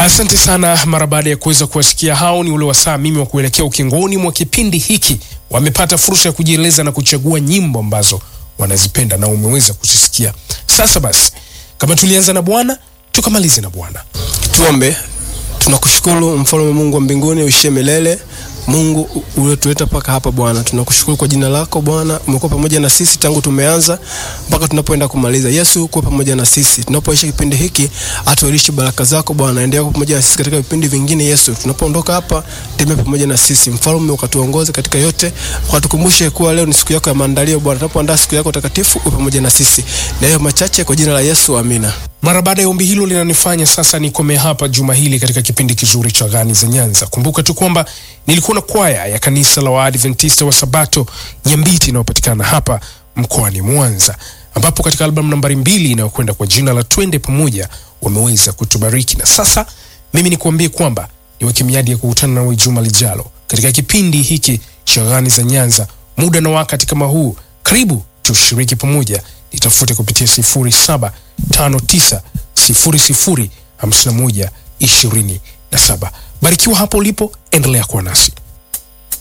Asante sana. Mara baada ya kuweza kuwasikia hao, ni ule wasaa mimi wa kuelekea ukingoni mwa kipindi hiki. Wamepata fursa ya kujieleza na kuchagua nyimbo ambazo wanazipenda na umeweza kuzisikia. Sasa basi, kama tulianza na Bwana tukamalize na Bwana. Tuombe. Tunakushukuru mfalme Mungu wa mbinguni uishie milele. Mungu uliotuleta mpaka hapa Bwana, tunakushukuru kwa jina lako Bwana. Umekuwa pamoja na sisi tangu tumeanza mpaka tunapoenda kumaliza. Yesu, kuwa pamoja na sisi tunapoisha kipindi hiki, atuelishi baraka zako Bwana. Endelea kuwa pamoja na sisi katika vipindi vingine. Yesu, tunapoondoka hapa, tembea pamoja na sisi mfalme, ukatuongoze katika yote, ukatukumbushe kuwa leo ni siku yako ya maandalio Bwana. Tunapoandaa siku yako takatifu, uwe pamoja na sisi. Na hiyo machache kwa jina la Yesu, amina. Mara baada ya ombi hilo linanifanya sasa nikome hapa juma hili katika kipindi kizuri cha Gani za Nyanza. Kumbuka tu kwamba nilikuwa na kwaya ya kanisa la Waadventista wa Sabato Nyambiti inayopatikana hapa mkoani Mwanza, ambapo katika albamu nambari mbili inayokwenda kwa jina la Twende Pamoja wameweza kutubariki. Na sasa mimi nikuambie kwamba niweke miadi ya kukutana nawe juma lijalo katika kipindi hiki cha Gani za Nyanza, muda na wakati kama huu. Karibu tushiriki pamoja, nitafute kupitia sifuri saba tano tisa sifuri sifuri hamsini na moja ishirini na saba. Barikiwa hapo ulipo, endelea kuwa nasi.